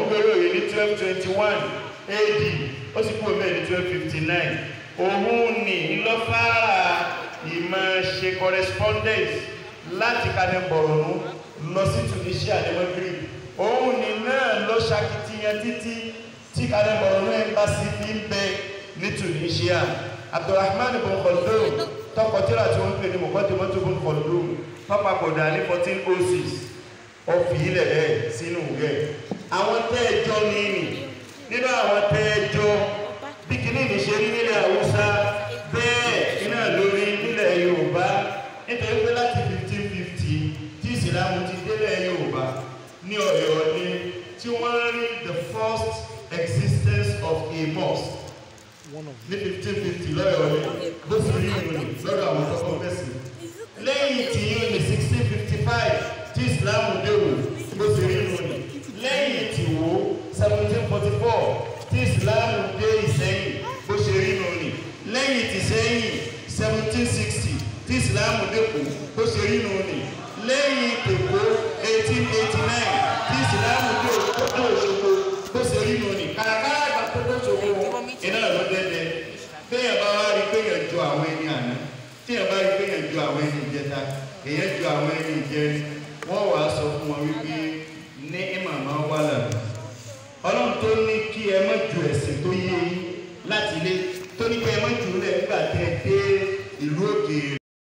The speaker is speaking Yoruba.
gbèrò yìí ní twelve twenty one AD ó sì kúrò bẹ́ẹ̀ ní twelve fifty nine òun ní ńlọ́fàárà ìmọ̀ ṣe correspondence láti kalẹ̀ bọ̀rọ̀nù lọ sí Tunisia ní Maghreb òun ní náà ló ṣakitiyan títí tí kalẹ̀ bọ̀rọ̀nù embassy fi ń bẹ ní Tunisia Abdulrahman bin Khaldun tọkọtìrà tí wọ́n ń pè ní Muqaddimatu bin Khaldun pápákọ̀dà ní fourteen oh six ọ̀fì ilẹ̀ bẹ́ẹ̀ sínú rẹ̀ àwọn tẹ́ẹ̀jọ́ ní nì nínú àwọn tẹ́ẹ̀jọ́ bí kìíní ní ṣe rí nílẹ̀ Haúsá bẹ́ẹ̀ iná lórí nílẹ̀ Yorùbá nítorí pé láti fifteen fifty tí ìsìlámù ti délẹ̀ Yorùbá ní Ọ̀yọ́ ní tí wọ́n rí the first existence of a mosque ní fifteen fifty lọ́yọ̀ ní bó sì rí ìròyìn lọ́dọ̀ àwọn tọ́kọ fẹ́sì lẹ́yìn tí yóò ní sixteen fifty five tí ìsìlámù dèrò bó sì rí ìròyìn lẹ́yìn tí wo seventeen forty four tí ìsìlámù dé ìsẹ́yìn bó ṣe rí ìròyìn lẹ́yìn tí sẹ́yìn seventeen sixty tí ìsìlámù dẹ́kun bó ṣe rí ìròyìn lẹ́yìn tèkó eighteen eighty nine tí ìsìlámù dé òkúta òṣogbo bó ṣe rí ìròyìn kàràkàrà àgbà tó tó ṣogbo iná ló dẹ́dẹ́ bẹ́ẹ̀ bá wá rí pé yẹn ju àwọn ẹni àná tí yẹn bá rí pé yẹn ju àwọn ẹni ìjẹta èyàn ju àwọn ẹni ìjẹrin wọ́n wàá sọ fún wọn wípé